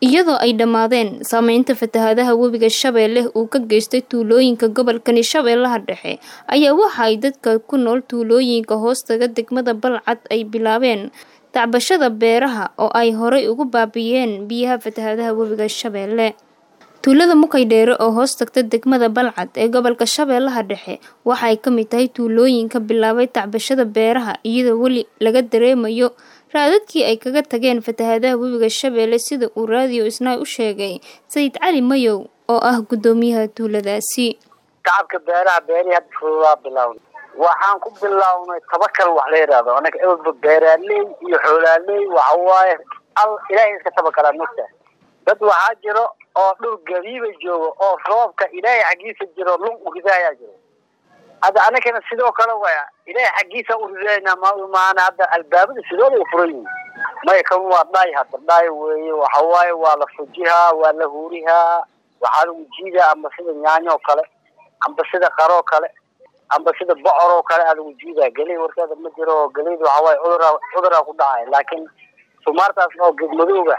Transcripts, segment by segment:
iyadoo ay dhammaadeen saameynta fatahaadaha webiga shabeelle uu ka geystay tuulooyinka gobolkani shabeellaha dhexe ayaa waxa ay dadka ku nool tuulooyinka hoostaga degmada balcad ay bilaabeen tacbashada beeraha oo ay horay ugu baabiyeen biyaha fatahaadaha webiga shabeelle tuulada mukaydheere oo hoos tagta degmada balcad ee gobolka shabeellaha dhexe waxa ay ka mid tahay tuulooyinka bilaabay tacbashada beeraha iyadoo weli laga dareemayo raadadkii ay kaga tageen fatahaadaha webiga shabeelle sida uu raadiyo isnaay u sheegay sayid cali mayow oo ah guddoomiyaha tuuladaasi shacabka beeraha beerihii hadda fududaa bilaawna waxaan ku bilownay tabakal wax la yidhaahdo anaga ewalba beeraaley iyo xoolaaley waxa waaye al ilaahay iska tabakalaa mogta dad waxaa jiro oo dhul gabiiba jooga oo roobka ilaahay xaggiisa jiro lun uridaayaa jiro hadda anagana sidoo kale waya ilaahay xaggiisa uridayna ma maana hadda albaabada sidooda u furan yihin maya kan waa dhaay hadda dhaay weeye waxa waaye waa la fujihaa waa la huurihaa waxaa lagu jiidaa amba sida yaanyo oo kale amba sida qaroo kale amba sida bocor oo kale aa lagu jiidaa geley warkeeda ma jiro geleyda waxa waaye cuduraa cuduraa ku dhacay laakiin sumaartaas oo gedmadooga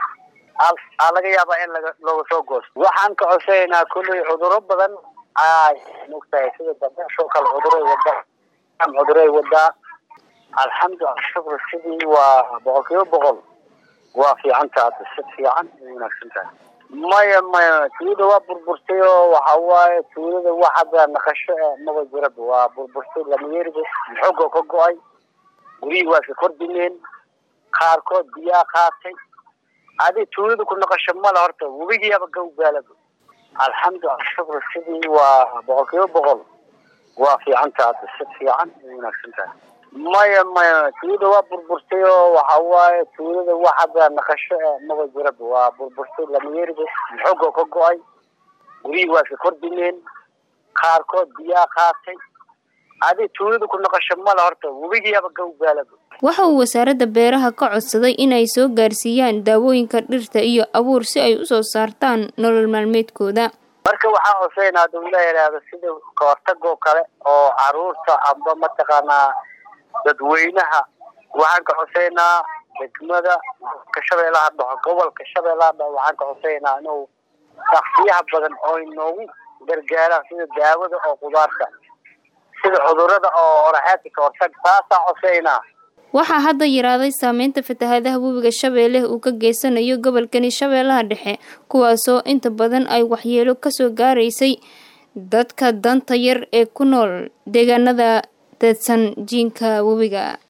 aa laga yaabaa in laga looga soo goosto waxaan ka codsanaynaa kulley cuduro badan ay mogtahay sida dabeeshoo kale cuduray wadaa cuduray wadaa alxamdu ashukr sidii waa boqol kiiba boqol waa fiicanta hadda si fiican ay wanaagsan tahay maya maya tuulada waa burburtay oo waxa waaye tuulada wax hadda naqasho e maba jiraba waa burburtay lamayeeriba xoogoo ka go-ay guryihii waa iska kordhimeen qaarkood biyaa qaatay adi tuulada ku naqasho male horta webigiiaba gawgaalaba alxamdu ashukr sidii waa boqol kiiba boqol waa fiicanta hadda si fiican ay wanaagsan tahay maya maya tuulada waa burburtay oo waxa waaye tuulada wax hadda naqasho e maba jiraba waa burburtay lamayeeriba xoogoo ka go-ay guryihii waa iska kordhimeen qaarkood biyaa qaatay adi tuulada ku naqasho male horta webigiiaba gawgaalaba waxa uu wasaaradda beeraha ka codsaday inay soo gaarsiiyaan daawooyinka dhirta iyo abuur si ay usoo saartaan nolol maalmeedkooda marka waxaan codsaynaa haduu ila yidhaahdo sida kahortagoo kale oo caruurta amba mataqaanaa dadweynaha waxaan ka codsaynaa degmada ka shabeellaha dhaxo gobolka shabeellaha dhaxo waxaan ka codsaynaa inuu shaksiyaha badan oo inoogu gargaaraan sida daawada oo qudaarta sida cudurada oo oraxeedka kahortag saasaan codsaynaa waxaa hadda yaraaday saameynta fatahaadaha webiga shabeelle uu ka geysanayo gobolkani shabeellaha dhexe kuwaasoo inta badan ay waxyeelo kasoo gaaraysay dadka danta yar ee ku nool deegaanada deedsan jiinka webiga